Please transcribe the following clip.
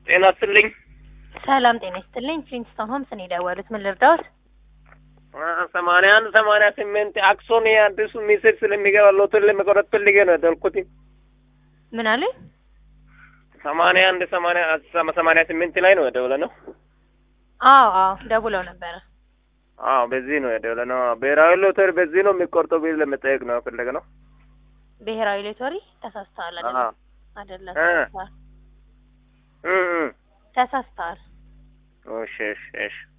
ጤና ይስጥልኝ። ሰላም ጤና ይስጥልኝ። ፍሊንስቶን ሆምስ ነው የደወሉት። ምን ልርዳዎት? ሰማንያ አንድ ሰማንያ ስምንት አክሶን የአዲሱ ሚስል ስለሚገባ ሎተሪ ለመቆረጥ ፈልጌ ነው የደወልኩት። ምን አሉኝ? ሰማንያ አንድ ሰማንያ ሰማንያ ስምንት ላይ ነው የደወለ ነው። አዎ አዎ ደውለው ነበረ። አዎ በዚህ ነው የደወለ ነው። ብሔራዊ ሎተሪ በዚህ ነው የሚቆርጠው ቢል ለመጠየቅ ነው ፈለገ ነው። ብሔራዊ ሎተሪ ተሳስተዋል። አዎ አይደለም አይደለም፣ እ ተሳስተዋል እ እ ተሳስተዋል። እሺ እሺ እሺ